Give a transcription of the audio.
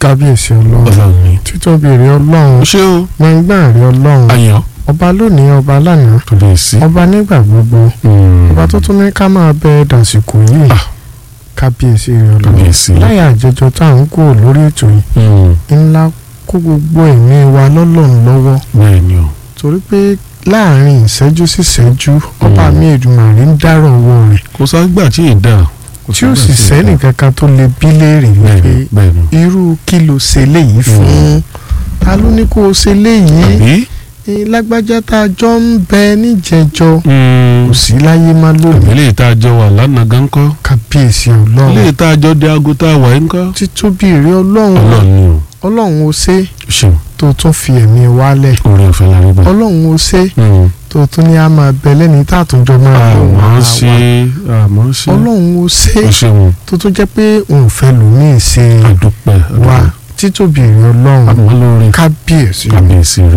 kábíyèsí ọlọ́run ọlọ́run ni. títóbi rẹ ọlọ́run ṣé o gbọ̀ngbọ̀n rẹ ọlọ́run ayọ̀ ọba lónìí ọba lánàá kábíyèsí. ọba nígbà gbogbo Mm. ọba tó tún ní ká máa bẹ dàsìkò yìí Ah. kábíyèsí rẹ ọlọ́run kábíyèsí. láyà àjẹjọ tá à ń kó lórí ètò yìí Mm. ńlá kó gbogbo ẹ̀mí wa lọ́lọ́run lọ́wọ́ bẹ́ẹ̀ ni o. torí pé láàrin ìṣẹ́jú sí ìṣẹ́jú ọba Mm. mi Èdùmàrè ń dárò ọwọ́ rẹ̀ kò ságbà tí ì dà. kò tí ó ságbà sì tí ì dà. sẹ́nì kankan tó lè bí léèrè bẹ́ẹ̀ wípé ni bẹ́ẹ̀ ni. irú kí ló ṣe léyìí fún ta ló ní kó o ṣe léyìí àbí. Eh, lágbájá tá a jọ ń bẹ níjẹjọ Mm. kò sí láyé má lónìí ilé ìta àjọ wà lánàá gan kọ́. kábíyèsí ilé ọlọ́run ìta àjọ di aago tá a wà ń kọ́. títóbi èrè ọlọ́run ọlọ́run ni o. ọlọ́run ó ṣe ṣeun tó tún fi ẹ̀mí wálẹ̀ orí ọ̀fẹ́ la rí bá. ọlọ́run ó ṣe Mm. tó tún ní a máa bẹ lẹ́ni tá a tún jọ máa lò wọ́n àmọ́ ara ṣe wa àmọ́ ṣe. ọlọ́run ó ṣe o ṣeun tó tún jẹ́ pé òun fẹ́ lòmíì ṣe àdúpẹ́ wa àdúpẹ́. títóbi èrè ọlọ́run àmọ́ lórí kábíyèsí kábíyèsí rẹ̀.